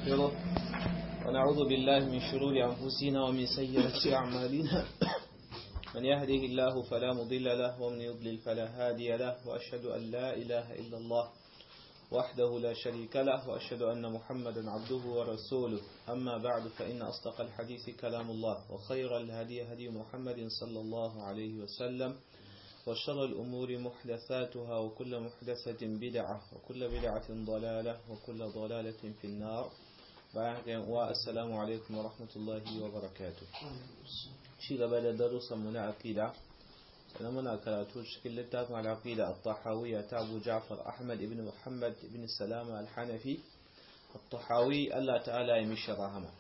ونستغفره ونعوذ بالله من شرور أنفسنا ومن سيئات أعمالنا من يهده الله فلا مضل له ومن يضلل فلا هادي له وأشهد أن لا إله إلا الله وحده لا شريك له وأشهد أن محمدا عبده ورسوله أما بعد فإن أصدق الحديث كلام الله وخير الهدي هدي محمد صلى الله عليه وسلم وشر الأمور محدثاتها وكل محدثة بدعة وكل بدعة ضلالة وكل ضلالة في النار والسلام عليكم ورحمة الله وبركاته شيء قبل درس من عقيدة سنمنا كراتو شكل لتاف على العقيدة الطحاوية تابو جعفر أحمد بن محمد بن السلام الحنفي الطحاوي الله تعالى يمشي رحمه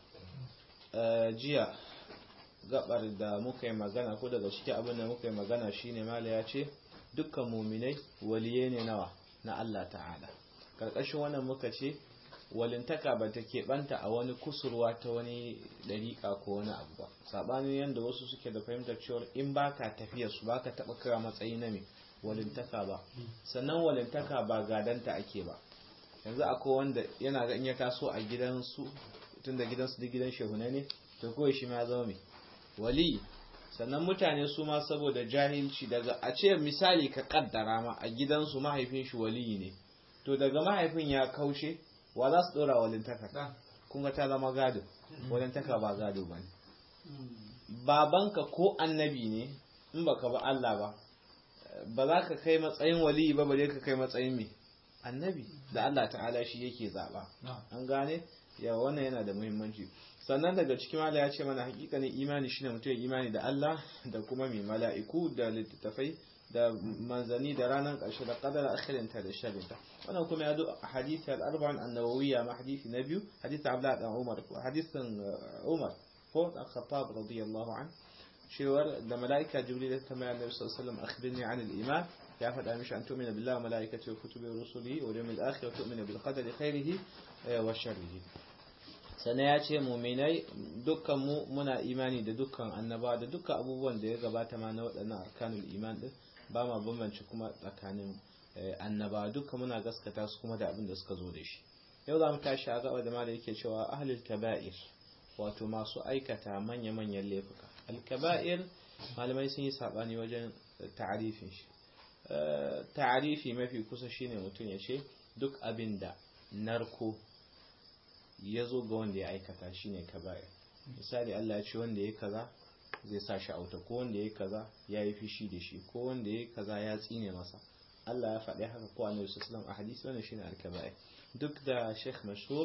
جيا gabar da muka yi magana ko daga cikin abin da muka yi magana shine mala ya ce dukkan muminai waliye ne nawa na Allah ta'ala karkashin wannan muka ce walintaka ba ta keɓanta a wani kusurwa ta wani ɗariƙa ko wani abu ba saɓanin yadda wasu suke da fahimtar cewar in baka tafiya su baka taɓa kira matsayi na me walintaka ba sannan walintaka ba gadanta ake ba yanzu akwai wanda yana ga in ya taso a gidansu tun da gidansu duk gidan shehuna ne to kawai shi ma ya zama mai wali sannan mutane su ma saboda jahilci daga a ce misali ka kaddara ma a gidansu mahaifin shi wali ne to daga mahaifin ya kaushe wa za su dora walintaka kun ga ta zama gado walintaka ba gado ba ne babanka ko annabi ne in baka ba Allah ba ba za ka kai matsayin wali ba bare ka kai matsayin me annabi da Allah ta'ala shi yake zaba an gane ya wannan yana da muhimmanci sannan daga cikin mala ya ce mana hakikanin imani shine mutum imani da Allah da kuma mai mala'iku da littattafai da manzani da ranar ƙarshe da qadar akhirinta da sharrinta wannan kuma ya zo a hadisi al-arba'in an-nawawiyya ma hadisi na biyu hadisi Abdullah dan Umar hadisin Umar ko dan Khattab radiyallahu an cewar da mala'ika Jibril ta mai Annabi sallallahu alaihi wasallam akhbirni an al-iman ya faɗa mishi an tu'mina billahi wa malaikatihi wa kutubihi wa rusulihi wal yawmil akhir wa tu'mina bil qadari khairihi wa sharrihi sannan ya ce muminai dukkanmu muna imani da dukkan annaba da dukkan abubuwan da ya gabata ma na waɗannan arkanul iman din ba ma bambance kuma tsakanin annaba dukkan muna gaskata su kuma da abin da suka zo da shi yau za mu tashi a gaba da mala yake cewa ahlul kaba'ir wato masu aikata manya-manyan laifuka al-kaba'ir malamai sun yi sabani wajen ta'arifin shi ta'arifi mafi kusa shine mutum ya ce duk abin da narko ya zo ga wanda ya aikata shi ne kaba'ir misali Allah ya ce wanda ya kaza zai sa shi auta ko wanda ya kaza ya yi fishi da shi ko wanda ya kaza ya tsine masa Allah ya faɗi haka ko annabi sallallahu a hadisi wannan shine al-kaba'ir duk da Sheikh Mashhur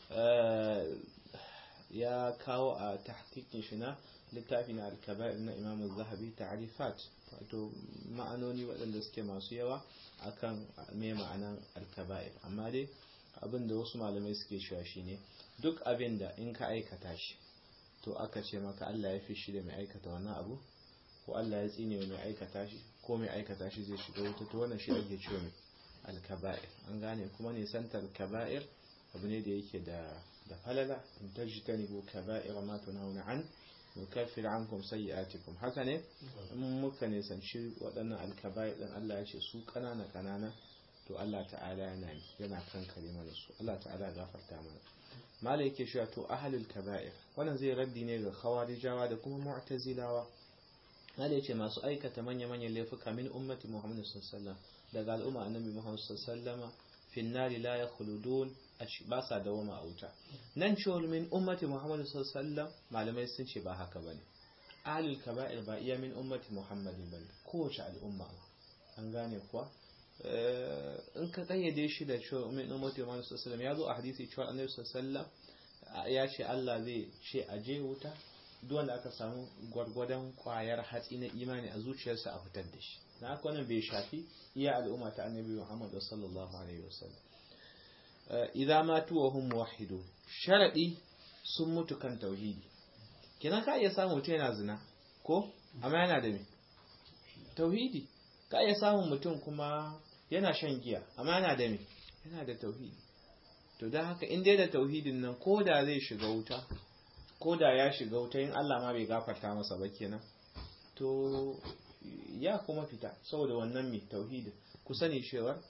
ya kawo a tahqiqin shi na littafi na al-kaba'ir na Imam Az-Zahabi ta'rifat wato ma'anoni waɗanda suke masu yawa akan me ma'anan al-kaba'ir amma dai abin da wasu malamai suke cewa shine duk abin da in ka aikata shi to aka ce maka Allah ya fi shi da mai aikata wannan abu ko Allah ya tsine mai aikata shi ko mai aikata shi zai shiga wuta to wannan shi ake cewa mai alkaba'ir an gane kuma ne santar kaba'ir abu ne da yake da da falala in tajtani bu kaba'ir ma tunhauna an nukaffir ankum sayyi'atikum haka ne in muka ne sanci waɗannan alkaba'ir din Allah ya ce su kanana kanana to Allah ta'ala yana yana kankare mana su Allah ta'ala gafarta mana mala yake cewa to ahlul kaba'ir wannan zai raddi ne ga khawarijawa da kuma mu'tazilawa mala yace masu aikata manya manyan laifuka min ummati Muhammad sallallahu alaihi wasallam daga al'umma annabi Muhammad sallallahu alaihi wasallam fi nari la yakhludun ba sa dawama a wuta nan cewar min ummati Muhammad sallallahu alaihi wasallam malamai sun ce ba haka bane ahlul kaba'ir ba iya min ummati Muhammadin bane kowace al'umma an gane kuwa in ka kayyade shi da cewa min ummati Muhammad sallallahu alaihi ya zo a hadisi cewa Annabi sallallahu ya ce Allah zai ce a je wuta duk wanda aka samu gwargwadon kwayar hatsi na imani a zuciyarsa a fitar da shi na haka wannan bai shafi iya al'umma ta Annabi Muhammad sallallahu alaihi wasallam idza matu wa hum muwahhidun sharadi sun mutu kan tauhidi kina ka iya samu mutum yana zina ko amma yana da me tauhidi ka iya samun mutum kuma yana shan giya amma yana da me yana da tauhidi to don haka in dai da tauhidin nan ko da zai shiga wuta ko da ya shiga wuta in Allah ma bai gafarta masa ba kenan to ya kuma fita saboda wannan mai tauhidin ku sani cewa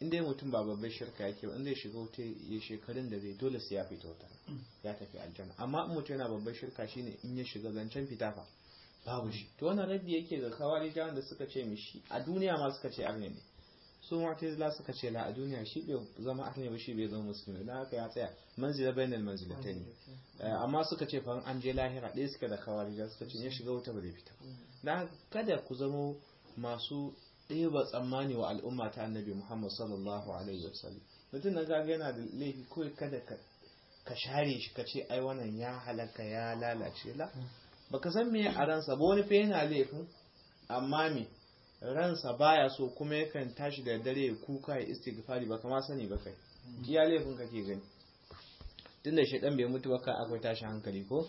in dai mutum ba babbar shirka yake ba in zai shiga wuta ya shekarun da zai dole sai ya fita wuta ya tafi aljanna amma in mutum yana babbar shirka shine in ya shiga zancen fita fa babu shi to wannan raddi yake ga kawari da suka ce mishi a duniya ma suka ce arne ne su mu'tazila suka ce la a duniya shi bai zama arne ba shi bai zama musulmi dan haka ya tsaya manzila bainal manzilatayn amma suka ce fa an je lahira ɗaya suka da kawari da suka ce ya shiga wuta ba zai fita dan kada ku zama masu ɗeba tsammani wa al'umma ta annabi Muhammad sallallahu alaihi wasallam mutum na gaga yana da laifi kawai kada ka share shi ka ce ai wannan ya halaka ya lalace la baka san me a ransa ba wani fa yana laifin amma me ransa baya so kuma yakan tashi da dare ya kuka ya istighfari baka ma sani ba kai iya laifin kake gani tunda shedan bai mutu ba kai akwai tashi hankali ko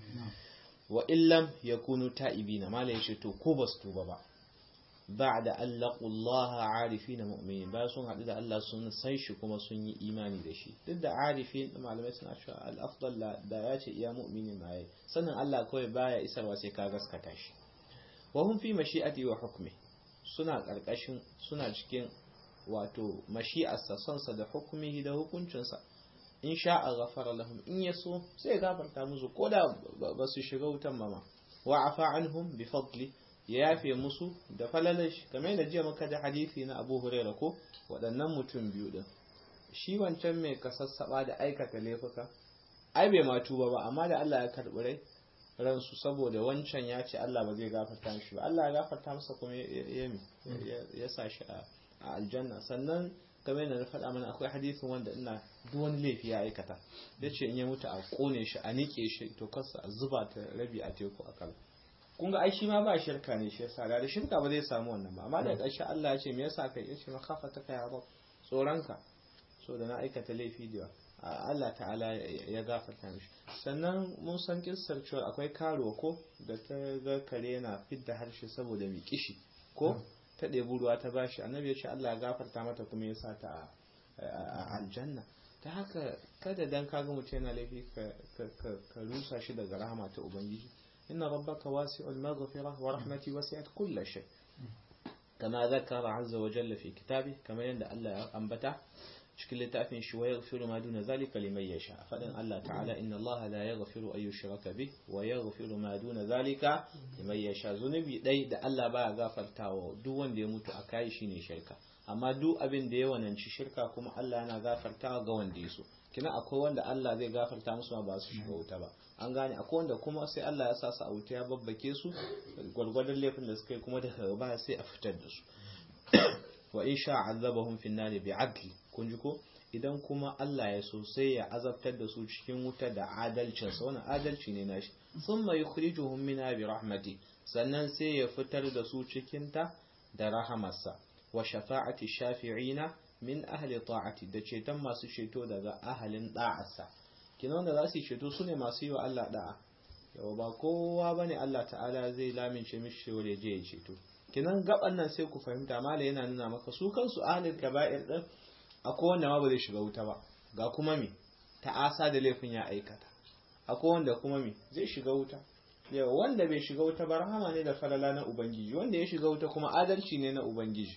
wa illam yakunu ta'ibina malai shi to ko basu tuba ba بعد أن لقوا الله عارفين مؤمنين ba sun haɗu da Allah sun san shi kuma sun yi imani da shi duk da arifin malamai suna cewa al-afdal da ya ce iya mu'minin ma yayi sanin Allah kawai baya isarwa sai ka gaskata shi wa hum fi mashi'ati wa hukmi suna karkashin suna cikin wato mashi'arsa sonsa da hukmihi da hukuncinsa in sha'a ghafara lahum in yaso sai gafarta musu koda ba su shiga wutan mama wa afa anhum bi fadli ya yafe musu da falalashi kamar yadda jiya muka da hadisi na Abu Huraira ko waɗannan mutum biyu din shi wancan mai kasassaba da aikata laifuka ai bai ma tuba ba amma da Allah ya karɓi rai ransu saboda wancan ya ce Allah ba zai gafarta mishi ba Allah ya gafarta masa kuma ya ya sa shi a aljanna sannan kamar yadda na faɗa mana akwai hadisin wanda ina duk wani laifi ya aikata ya ce in ya mutu a kone shi a niƙe shi to kasa a zuba ta rabi a teku a kala kun ga ai shi ma ba shirka ne shi yasa da shirka ba zai samu wannan ba amma da ƙarshe Allah ya ce me yasa kai yace ma khafa ta kai ba tsoranka so da na aikata laifi da Allah ta'ala ya gafarta mishi sannan mun san kissar cewa akwai karo ko da ta ga kare yana fidda harshe saboda mai kishi ko ta ɗebi ruwa ta bashi annabi ya ce Allah ya gafarta mata kuma ya sa ta a aljanna ta haka kada dan kaga mutum yana laifi ka rusa shi daga rahama ta ubangiji إن ربك واسع المغفرة ورحمتي وسعت كل شيء كما ذكر عز وجل في كتابه كما يندى الله أنبته شكل لتأفين شو يغفر ما دون ذلك لمن يشاء فإن الله تعالى إن الله لا يغفر أن يشرك به ويغفر ما دون ذلك لمن يشاء ذنبي دai da Allah baya gafartawa duk wanda ya mutu a kai shine shirka amma duk abin da ya wananci shirka kuma Allah yana gafartawa ga wanda ya so kina akwai wanda Allah zai gafarta musu ma ba su shiga wuta ba an gane akwai wanda kuma sai Allah ya sa su a wuta ya babbake su gwargwadon laifin da suka yi kuma daga ba sai a fitar da su wa in sha azabahum fi nari bi adli kun ji ko idan kuma Allah ya so sai ya azabtar da su cikin wuta da adalcin sa wannan adalci ne nashi thumma yukhrijuhum minha bi rahmati sannan sai ya fitar da su cikin ta da rahamarsa wa shafa'ati shafi'ina min ahli ta'ati da ceton masu ceto daga ahalin da'arsa kina wanda za su yi ceto su ne masu yi wa Allah da'a yau ba kowa ba ne Allah ta'ala zai lamince mishi wanda ya je ya ceto kinan gaban nan sai ku fahimta mala yana nuna maka su kansu ahalin kaba'ir din akwai wanda ma ba zai shiga wuta ba ga kuma me ta'asa da laifin ya aikata akwai wanda kuma me zai shiga wuta yau wanda bai shiga wuta ba rahama ne da falala na ubangiji wanda ya shiga wuta kuma adalci ne na ubangiji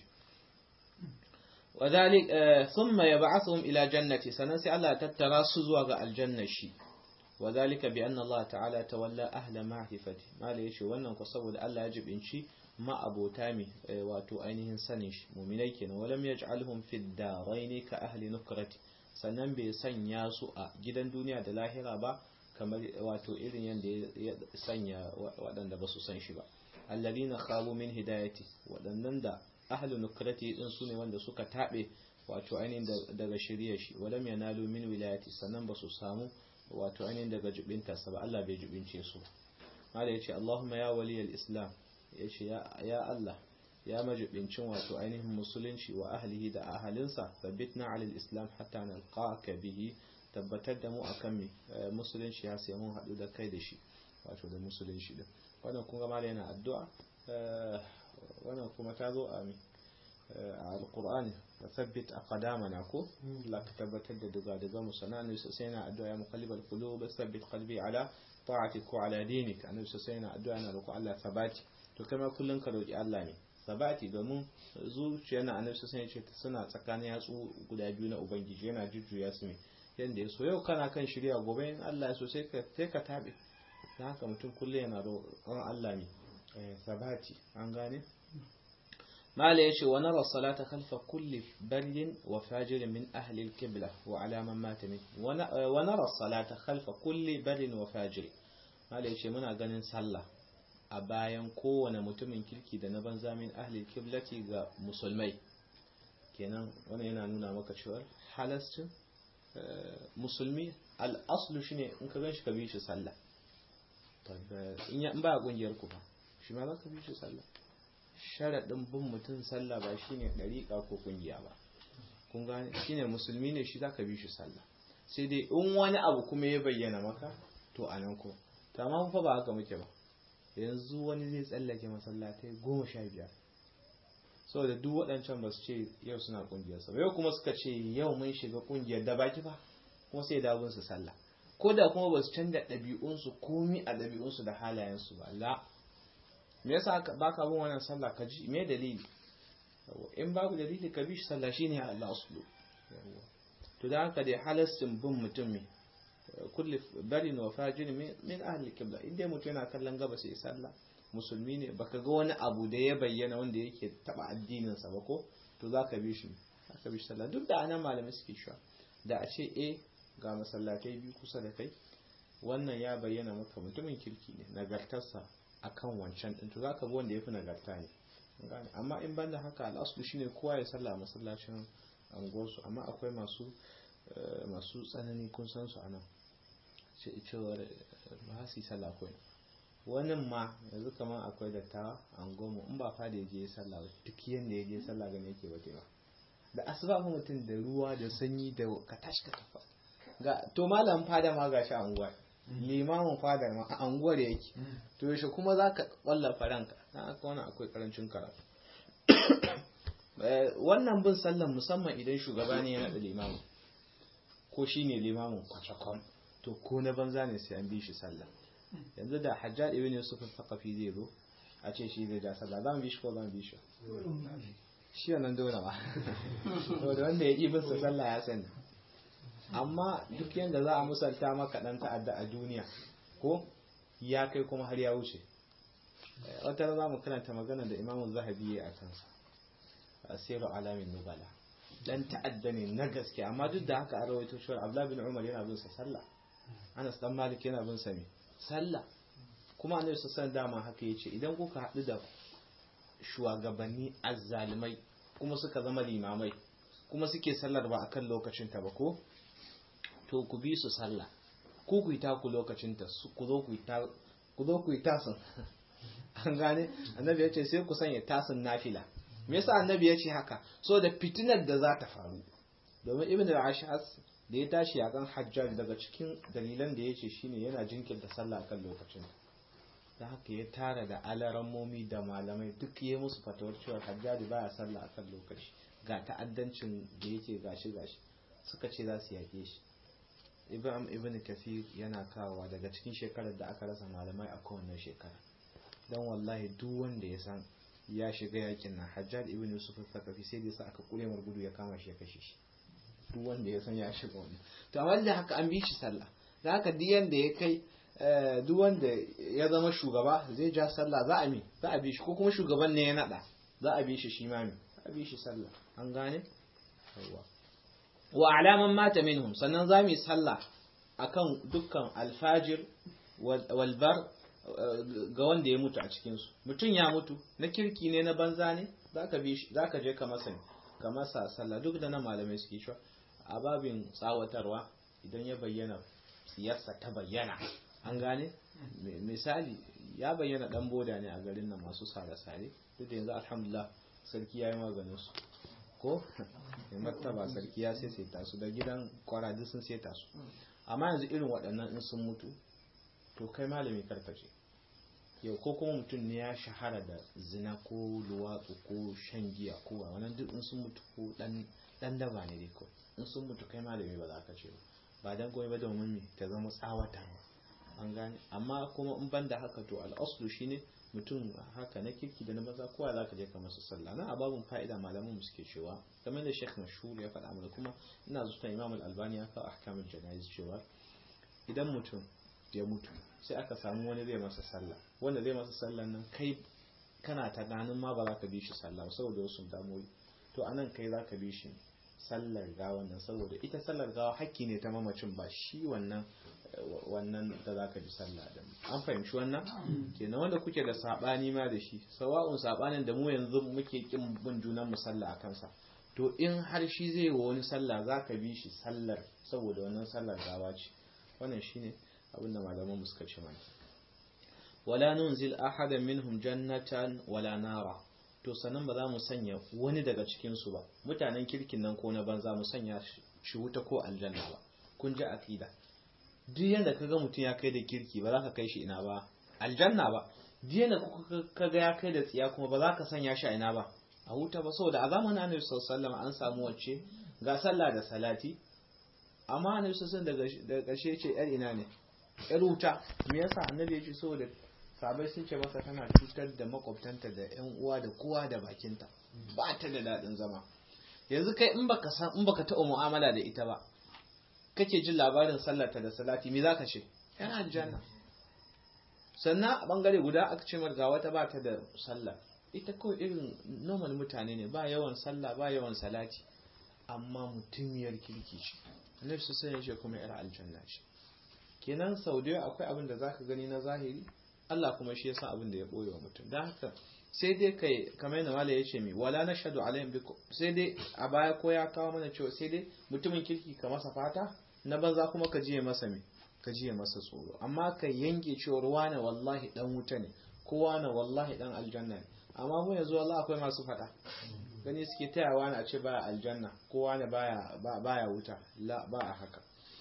وذلك ثم يبعثهم إلى جنة سننسي الله تترى سزوى الجنة شي وذلك بأن الله تعالى تولى أهل معرفته ما ليش وانا قصبوا الله يجب إنشي ما أبو تامي واتو أينهن سنش مؤمنيكين ولم يجعلهم في الدارين كأهل نكرة sannan bai sanya su a gidan duniya da lahira ba kamar wato irin yadda ya sanya waɗanda ba su san shi ba allazina khabu min hidayati waɗannan da ahlu nukrati din sune wanda suka tabe wato ainihin daga shirya shi walam yanalu min wilayati sannan ba su samu wato ainihin daga jubinta sa ba Allah bai jubince su mala yace Allahumma ya waliyal islam yace ya ya Allah ya majibincin wato ainihin musulunci wa ahlihi da ahalinsa tabbitna alal islam hatta nalqaka bihi tabbatar da mu akan mi musulunci ya sai mun hadu da kai da shi wato da musulunci din wannan kun ga mala yana addu'a wannan kuma ta zo a alkur'ani ka sabbit a kadamana ko Allah ka tabbatar da duga daga mu sana'an sai na addu'a ya muqallibal qulub sabbit qalbi ala ta'atik wa ala dinik annabi sai na addu'a na roƙo Allah sabati to kai ma kullun ka roƙi Allah ne sabati domin zuciya na annabi sun ce suna tsakanin yatsu guda biyu na ubangiji yana jujjuya su ne yanda ya so yau kana kan shirya gobe in Allah ya so sai ka sai ka tabe dan haka mutum kullum yana roƙon Allah ne sabati an gane mala yace wa nara salata khalfa kulli barin wa fajir min ahli al-qibla wa ala man mata min wa nara salata khalfa kulli barin wa fajir mala yace muna ganin sallah a bayan kowane mutumin kirki da na banza min ahli al-qiblati ga musulmai kenan wannan yana nuna maka cewa halastin musulmi al-aslu shine in ka ganshi ka bi shi sallah in ba kungiyar ku ba shi ma za ka bi shi sallah sharaɗin bin mutum sallah ba shine ɗariƙa ko ƙungiya ba kun gane shine musulmi ne shi za ka bi shi sallah sai dai in wani abu kuma ya bayyana maka to a nan ko to amma fa ba haka muke ba yanzu wani zai tsallake masallatai goma sha biyar saboda duk waɗancan ba su ce yau suna ƙungiyar sa yau kuma suka ce yau mun shiga ƙungiyar da baki ba kuma sai da su sallah ko da kuma ba su canza ɗabi'unsu komi a ɗabi'unsu da halayensu ba la me yasa ba ka bin wannan sallah ka ji me dalili in babu dalili ka bi shi sallah shine Allah aslu to da haka dai halastin bin mutum ne kulli barin wa fajir min ahli kibla inda mutum yana kallon gaba sai sallah musulmi ne baka ga wani abu da ya bayyana wanda yake taba addinin sa ba ko to zaka bi shi zaka bi shi sallah duk da anan malamai suke cewa da a ce eh ga masallatai biyu kusa da kai wannan ya bayyana maka mutumin kirki ne nagartarsa akan wancan din to zaka bi wanda yafi nagarta ne amma in banda haka al'aslu shine kowa ya sallah masallacin anguwarsu amma akwai masu masu tsanani kun san su anan cewar ba su yi sallah akwai wannan ma yanzu kamar akwai dattawa anguwarmu in ba fada ya je sallah duk yanda ya je sallah gane yake ba ba da asuba mutum da ruwa da sanyi da ka tashi ka tafa ga to malam fada ma gashi a anguwar limamin fadar ma a anguwar yake to yaushe kuma za ka wallafa ranka na aka wani akwai karancin karatu wannan bin sallan musamman idan shugaba ne ya naɗa limamin ko shi ne limamin kwacakwam to ko na banza ne sai an bi shi sallah yanzu da hajjad ibn yusuf al-thaqafi zai zo a ce shi zai ja sallah za mu bi shi ko za mu bi shi shi wannan dole ba to da wanda ya yi bin sa sallah ya sani amma duk yadda za a musalta maka dan ta'adda a duniya ko ya kai kuma har ya wuce wata za mu karanta magana da imamu zahabi ya a kansa asiru alamin nubala dan ta'adda ne na gaske amma duk da haka a rawaito shi abdullah bin umar yana bin sa sallah anas dan malik yana bin sa me sallah kuma annabi sallallahu dama haka yace idan kuka haɗu da shugabanni azzalimai kuma suka zama limamai kuma suke sallar ba akan lokacin ta ba ko to ku bi su sallah ku ku yi taku lokacin ta ku zo ku yi ta ku zo ku yi tasin an gane annabi ya ce sai ku sanya tasin nafila me yasa annabi ya ce haka so da fitinar da za ta faru domin ibn al-ashas da ya tashi akan hajjaj daga cikin dalilan da ya ce shine yana jinkirta sallah kan lokacin da haka ya tara da alarammomi da malamai duk ya musu fatawar cewa hajjaji baya sallah akan lokaci ga ta'addancin da yake gashi gashi suka ce za su yake shi ibn ibn kathir yana kawowa daga cikin shekarar da aka rasa malamai a kowane shekara don wallahi duk wanda ya san ya shiga yakin nan hajjaj ibn yusuf al-thaqafi sai da sa aka kure mar gudu ya kama shi ya kashe shi duk wanda ya san ya shiga wani to amma da haka an bi shi sallah da haka duk yanda ya kai duk wanda ya zama shugaba zai ja sallah za a mi za a bi shi ko kuma shugaban ne ya nada za a bi shi shi ma mi a bi shi sallah an gane wa alaman mata minhum sannan za mu yi sallah akan dukkan alfajir walbar ga wanda ya mutu a cikinsu mutum ya mutu na kirki ne na banza ne za ka je ka masa ka masa sallah duk da na malamai suke shi a babin tsawatarwa idan ya bayyana siyarsa ta bayyana an gane misali ya bayyana dan boda ne a garin nan masu sare-sare duk da yanzu alhamdulillah sarki ya yi maganin su ko mai martaba sarki ya sai sai su da gidan kwaraji sun sai su amma yanzu irin waɗannan in sun mutu to kai malami karkace yau ko kuma mutum ne ya shahara da zina ko luwatsu ko shan giya ko wannan duk in sun mutu ko dan daba ne dai ko in sun mutu kai malami ba za ka ce ba dan komai ba domin me ta zama tsawata an gane amma kuma in ban da haka to al'aslu shine mutum haka na kirki da na maza kowa za ka je ka masa sallah na ababun fa'ida malaman mu suke cewa kamar da Sheikh Mashhur ya faɗa mana kuma ina zuwa Imam Al-Albani ya kawo ahkamul janayiz cewa idan mutum ya mutu sai aka samu wani zai masa sallah wanda zai masa sallah nan kai kana ta ganin ma ba za ka bi shi sallah saboda wasu damuwoyi to anan kai za ka bi shi sallar gawa nan saboda ita sallar gawa hakki ne ta mamacin ba shi wannan wannan da za ka ji sallah da an fahimci wannan kenan wanda kuke da sabani ma da shi sawa'un sabanin da mu yanzu muke kin bin junan mu sallah a kansa to in har shi zai wa wani sallah za ka bi shi sallar saboda wannan sallar gawa ce wannan shine abin da malaman suka ce mana wala nunzil ahadan minhum jannatan wala nara to sanan ba za mu sanya wani daga cikin su ba mutanen kirkin nan ko na banza mu sanya shi wuta ko aljanna ba kun ji aqida duk yanda kaga mutum ya kai da kirki ba za ka kai shi ina ba aljanna ba duk yanda kaga ya kai da tsiya kuma ba za ka sanya shi a ina ba a wuta ba saboda a zamanin annabi sallallahu alaihi an samu wacce ga sallah da salati amma annabi sallallahu daga ƙarshe ce yar ina ne yar wuta me yasa annabi ya ce saboda sabai sun ce masa tana cutar da makwabtanta da yan uwa da kowa da bakinta ba ta da daɗin zama yanzu kai in baka san in baka taɓa mu'amala da ita ba kake jin labarin sallarta da salati me zaka ce yana aljanna sannan a bangare guda aka ce ga wata ba ta da sallah ita kawai irin normal mutane ne ba yawan sallah ba yawan salati amma mutumiyar kirki ce annabi su sanya shi kuma yar aljanna ce kenan sau da akwai abin da zaka gani na zahiri Allah kuma shi yasa abin da ya boye wa mutum dan haka sai dai kai kamar yadda malai yace mi wala nashhadu alaihim bi sai dai a baya ko ya kawo mana cewa sai dai mutumin kirki ka masa fata na banza kuma ka jiye masa me ka jiye masa tsoro amma ka yanke cewa wane wallahi dan wuta ne ko wane wallahi dan aljanna ne amma mu yanzu wallahi akwai masu fada gani suke taya wani a ce baya aljanna ko wani baya baya wuta la ba a haka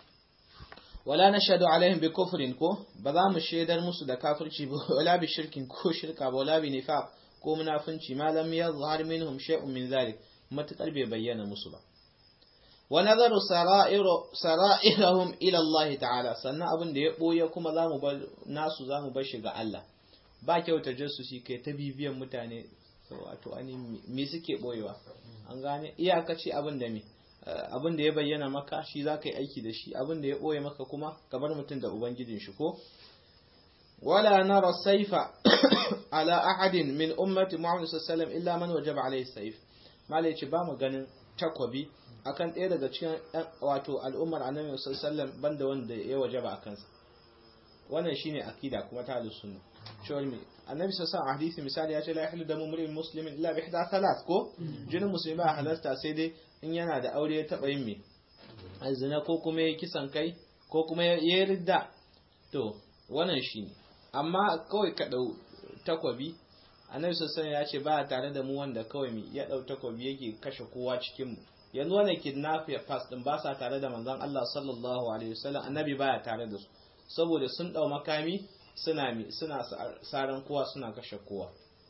wala nashhadu alaihim bi kufrin ko ba za mu shaidar musu da kafirci ba wala bi shirkin ko shirka ba wala bi nifaq ko munafinci ma lam yazhar minhum shay'un min zalik matakar bai bayyana musu ba wa nazaru sara'irahum ila Allah ta'ala sannan abin da ya boye kuma zamu bar nasu zamu bar shi ga Allah ba kyauta shi kai ta bibiyan mutane wato ani me suke boyewa an gane iyakaci abin da me abin da ya bayyana maka shi za ka yi aiki da shi abin da ya boye maka kuma ka bar mutum da ubangijin shi ko wala nara saifa ala ahadin min ummati muhammad sallallahu alaihi wasallam illa man wajaba alaihi saif malai ce ba mu ganin takwabi akan ɗaya daga cikin wato al'ummar annabi sallallahu alaihi wasallam banda wanda ya wajaba a kansa wannan shine akida kuma ta ahlus sunna cewar me annabi sallallahu alaihi hadisi misali ya ce la yahlu damu mur'in muslimin illa bi ihda thalath ko jinin musulmi ba halasta sai dai in yana da aure ya taba yin me azina ko kuma ya kisan kai ko kuma ya ridda to wannan shine amma kawai ka dau takwabi annabi sallallahu ya ce ba tare da mu wanda kawai mi ya dau takwabi yake kashe kowa cikin mu yanzu wannan kidnap ya pass din ba sa tare da manzon Allah sallallahu alaihi wasallam annabi baya tare da su saboda sun dau makami suna mi suna saran kowa suna kashe kowa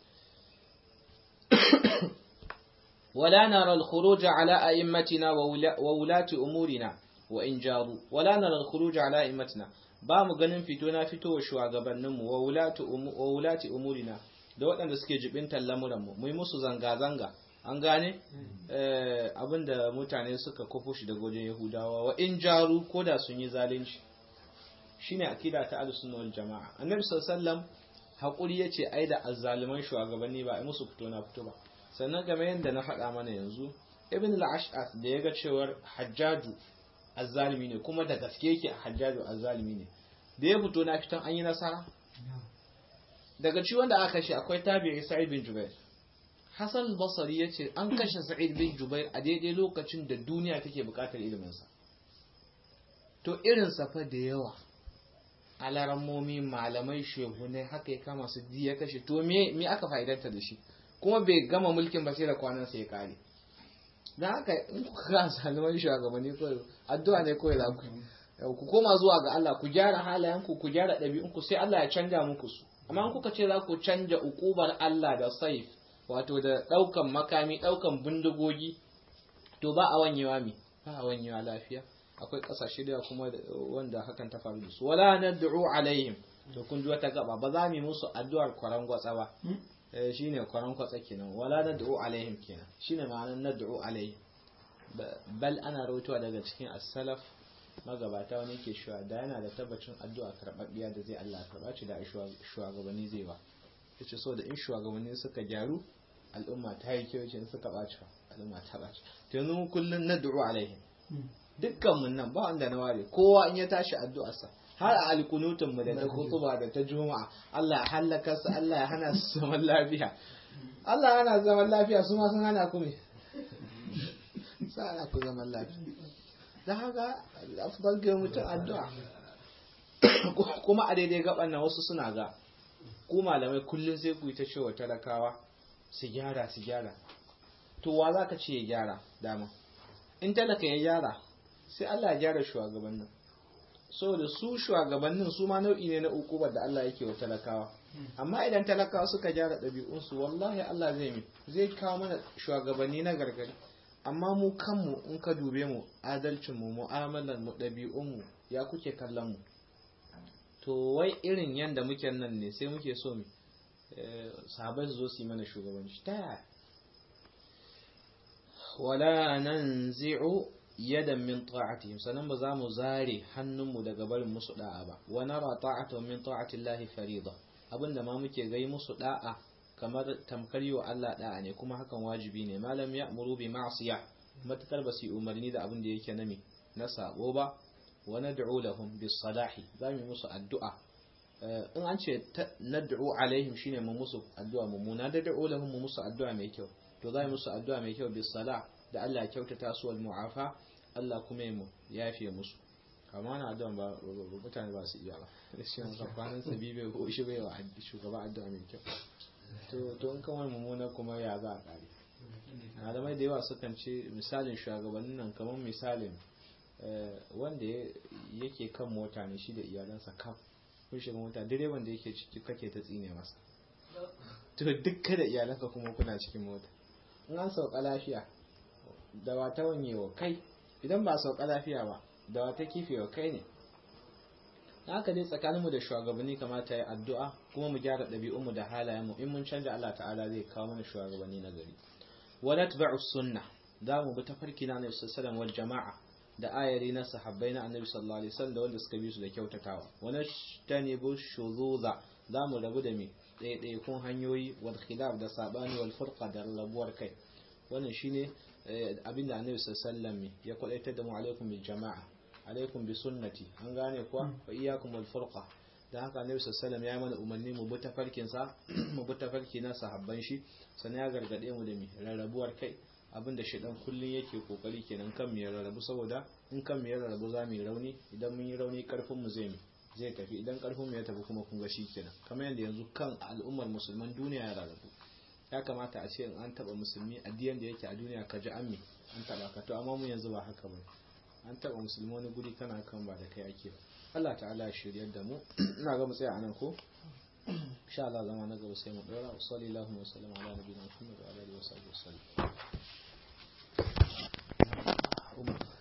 ولا نرى الخروج على أئمتنا وولاة أمورنا وإن جاروا ولا نرى الخروج على أئمتنا ba mu ganin fito na fito wa shugabanninmu wa wulati umurina da waɗanda suke jibintar lamuranmu mu yi musu zanga-zanga an gane abinda mutane suka kofo shi daga wajen yahudawa wa in jaru ko da sun yi zalunci shine akida ta ahlus-sunna wal jama'a annabi sallallahu hakuri yace ai da azzaliman shugabanni ba ai musu fito na fito ba sannan game yadda na faɗa mana yanzu ibn al-ash'ath da yaga cewar hajjaju azzalimi ne kuma da gaske yake hajjaju azzalimi ne da ya fito na fitan an yi nasara daga ci wanda aka kashe akwai tabi'i sa'id bin jubair hasan al-basri yace an kashe sa'id bin jubair a daidai lokacin da duniya take buƙatar ilimin sa to irin safa da yawa alarammomi malamai shehunai haka ya kama su ya kashe to me me aka fa'idanta da shi kuma bai gama mulkin ba sai da kwanan sai ya kare dan haka in ku ga zaliman shugabanni ko addu'a ne ko za ku ku koma zuwa ga Allah ku gyara halayenku ku gyara ɗabi'unku sai Allah ya canja muku su amma in kuka ce za ku canja ukubar Allah da saif wato da ɗaukan makami ɗaukan bindigogi to ba a wanyewa mi ba a wanyewa lafiya akwai ƙasashe da kuma wanda hakan ta faru da su wala nad'u alaihim to kun ji wata gaba ba za mu yi musu addu'ar kwaran gwatsa ba eh shine kwaran kwatsa kenan wala nad'u alaihim kenan shine ma'anar nad'u alaihim bal ana rawaitowa daga cikin as-salaf magabata wani ke shuwa da yana da tabbacin addu'a karɓaɓɓiya da zai Allah karɓa ci da shugabanni zai ba yace so da in shugabanni suka gyaru al'umma ta yi kyau ce suka ɓaci al'umma ta ɓaci to yanzu kullun nad'u alaihim dukkan mun nan ba wanda na ware kowa in ya tashi addu'arsa har a alkunutun mu da ta kutuba da ta juma'a Allah ya halaka su Allah ya hana su zaman lafiya Allah ya hana zaman lafiya su ma sun hana ku me sa ana ku zaman lafiya da haka afdal ga mutum addu'a kuma a daidai gaban nan wasu suna ga ku malamai kullum sai ku yi ta cewa talakawa su gyara su gyara to wa za ka ce ya gyara dama in talaka ya gyara sai Allah ya gyara shugabannin saboda su shugabannin su ma nau'i ne na ukubar da Allah yake wa talakawa amma idan talakawa suka gyara ɗabi'unsu wallahi Allah zai mi zai kawo mana shugabanni na gargari amma mu kanmu in ka dube mu adalcin mu mu'amalar mu ɗabi'un mu ya kuke kallon mu to wai irin yanda muke nan ne sai muke so mu sahabai su zo su yi mana shugabanci ta yaya wala nanzi'u yadan min ta'atihim sanan ba za mu zare hannunmu daga barin musu da'a ba wa nara ta'atuhum min ta'ati Allah farida abinda ma muke gai musu da'a kamar tamkar yi wa Allah da'a ne kuma hakan wajibi ne malam ya amuru bi ma'siya matakar ba su umarni da abin da yake nami na sabo ba wa nad'u lahum bis salahi za mu musu addu'a in an ce nad'u alaihim shine mu musu addu'a mummuna da da'u lahum mu musu addu'a mai kyau to za mu musu addu'a mai kyau bis salah da Allah ya kyautata su wal mu'afa Allah kuma ya yafe musu amma na addu'a ba mutane ba su iya ba shi ne kwanan sabi bai ko shi bai wa shugaba addu'a mai kyau to to in kawai mummuna kuma ya za a kare malamai da yawa sukan ce misalin shugabannin nan kamar misalin wanda yake kan mota ne shi da iyalansa kaf kun shiga mota direban da yake ciki kake ta tsine masa to duk da iyalanka kuma kuna cikin mota in an sauka lafiya da ba ta wanyewa kai idan ba sauka lafiya ba da wata kifewa kai ne haka dai tsakaninmu da shugabanni kamata ya addu'a kuma mu gyara ɗabi'unmu da halayenmu in mun canja Allah ta'ala zai kawo mana shugabanni na gari wa natba'u sunna za mu bi tafarki na Annabi sallallahu wal jama'a da ayari na sahabbai na Annabi sallallahu alaihi wasallam da wanda suka bi su da kyautatawa wa nashtanibu shuzuza za mu rabu da me ɗaiɗaikun hanyoyi wal khilaf da sabani wal furqa da rabuwar kai wannan shine abinda Annabi sallallahu alaihi ya kwadaitar da mu alaikum bil jama'a alaikum bi sunnati an gane kuwa wa iyyakum wal furqa da haka annabi sallallahu ya mana umarni mu bi tafarkin sa mu bi tafarki na sahabban shi sannan ya gargade mu da mi rarrabuwar kai abinda shedan kullun yake kokari kenan kan mu rarrabu saboda in kan mu rarrabu za mu yi rauni idan mun yi rauni karfin mu zai zai tafi idan karfin mu ya tafi kuma kun ga kenan kamar yadda yanzu kan al'ummar musulman duniya ya rarrabu ya kamata a ce in an taba musulmi addiyan da yake a duniya ka ji ammi an taba ka to amma mu yanzu ba haka ba an taba musulmi wani guri kana kan ba da kai ake ba Allah ta'ala ya shiryar da mu ina ga mu tsaya anan ko insha Allah zama na gaba sai mu dora wa sallallahu wa sallam ala nabiyina Muhammad wa alihi wa sahbihi wasallam